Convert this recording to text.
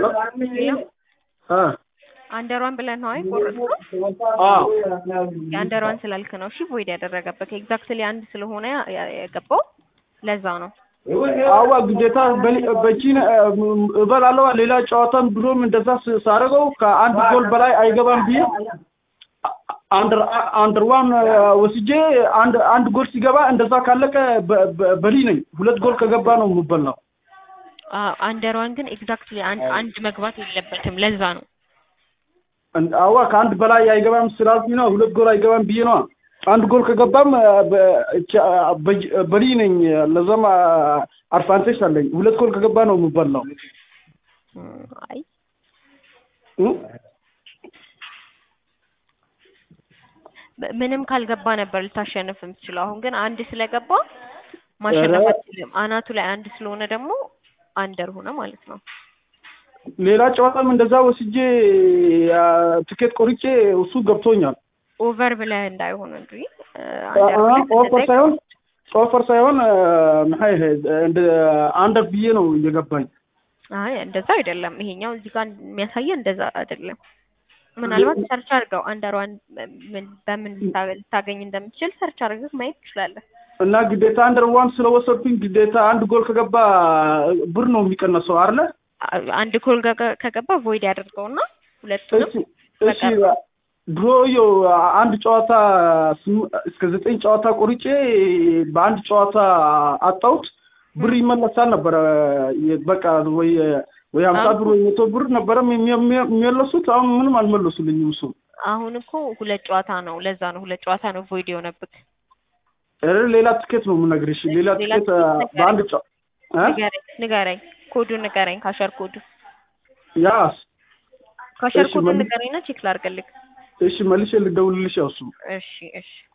እ አንደሯን ብለን ነው አይቆርጥም አዎ የአንደሯን ስላልክ ነው እሺ ቮይድ ያደረገበት ኤግዛክትሊ አንድ ስለሆነ ያ- ያ- የገባው ለዛ ነው አዋ ግዴታ በሊ- በቺን እበላለዋ ሌላ ጨዋታን ብሎም እንደዛ ስ- ሳደርገው ከአንድ ጎል በላይ አይገባም ብዬ አንደር አንደር ዋን ወስጄ አንድ አንድ ጎል ሲገባ እንደዛ ካለቀ በ- በ- በሊ ነኝ። ሁለት ጎል ከገባ ነው የምበላው። አ- አንደሯን ግን ኤግዛክትሊ አንድ አንድ መግባት የለበትም ለዛ ነው እን- አዋ ከአንድ በላይ አይገባም ስላልኩኝ ነው ሁለት ጎል አይገባም ብዬ ነው። አንድ ጎል ከገባም በ- ቻ- በጅ- በሊ ነኝ። ለዛም አድቫንቴጅ አለኝ። ሁለት ጎል ከገባ ነው የምበላው። እም፣ አይ እ? ም- ምንም ካልገባ ነበር ልታሸንፍ የምትችለው አሁን ግን አንድ ስለገባ ማሸነፍ ኧረ- አትችልም አናቱ ላይ አንድ ስለሆነ ደግሞ አንደር ሆነ ማለት ነው ሌላ ጨዋታም እንደዛ ወስጄ አ፣ ትኬት ቆርጬ እሱ ገብቶኛል። ኦቨር ብለህ እንዳይሆን እንጂ እ፣ አ- አንደር አ- ብለህ ኦፈር እንደዛ ሳይሆን ኦፈር ሳይሆን አ፣ maxay ahayd እንደ አንደር ብዬ ነው እየገባኝ። አይ እንደዛ አይደለም። ይሄኛው እዚህ ጋር የሚያሳየው እንደዛ አይደለም። ምናልባት ሰርች አድርገው አንደሯን ምን በምን ልታ- ልታገኝ እንደምትችል ሰርች አድርገህ ማየት ትችላለህ። እና ግዴታ አንደር ዋን ስለወሰድኩኝ ግዴታ አንድ ጎል ከገባ ብር ነው የሚቀነሰው አይደለ? አ- አንድ ጎል ገ- ከገባ ቮይድ ያደርገውና ሁለቱንም እሺ እሺ ድሮ ዮ አንድ ጨዋታ ስም- እስከ ዘጠኝ ጨዋታ ቆርጬ በአንድ ጨዋታ አጣሁት ብር ይመለሳል ነበረ። የ- በቃ ወይ ወይ ሀምሳ ብር ወይ መቶ ብር ነበረም የሚ- የሚ- የሚመለሱት አሁን ምንም አልመለሱልኝም። እሱ አሁን እኮ ሁለት ጨዋታ ነው። ለዛ ነው ሁለት ጨዋታ ነው ቮይድ የሆነብህ። ኧረ ሌላ ትኬት ነው የምነግርሽ። ሌላ ሌላ ትኬት ትኬት በአንድ ጨ- እ? ንገረኝ ንገረኝ፣ ኮዱን ንገረኝ፣ ካሸር ኮዱ ያስ ካሸር እሺ፣ ኮዱን መልስ- ንገረኝና ቼክ ላድርግልህ። እሺ መልሼ ልደውልልሽ ያው እሱ እሺ እሺ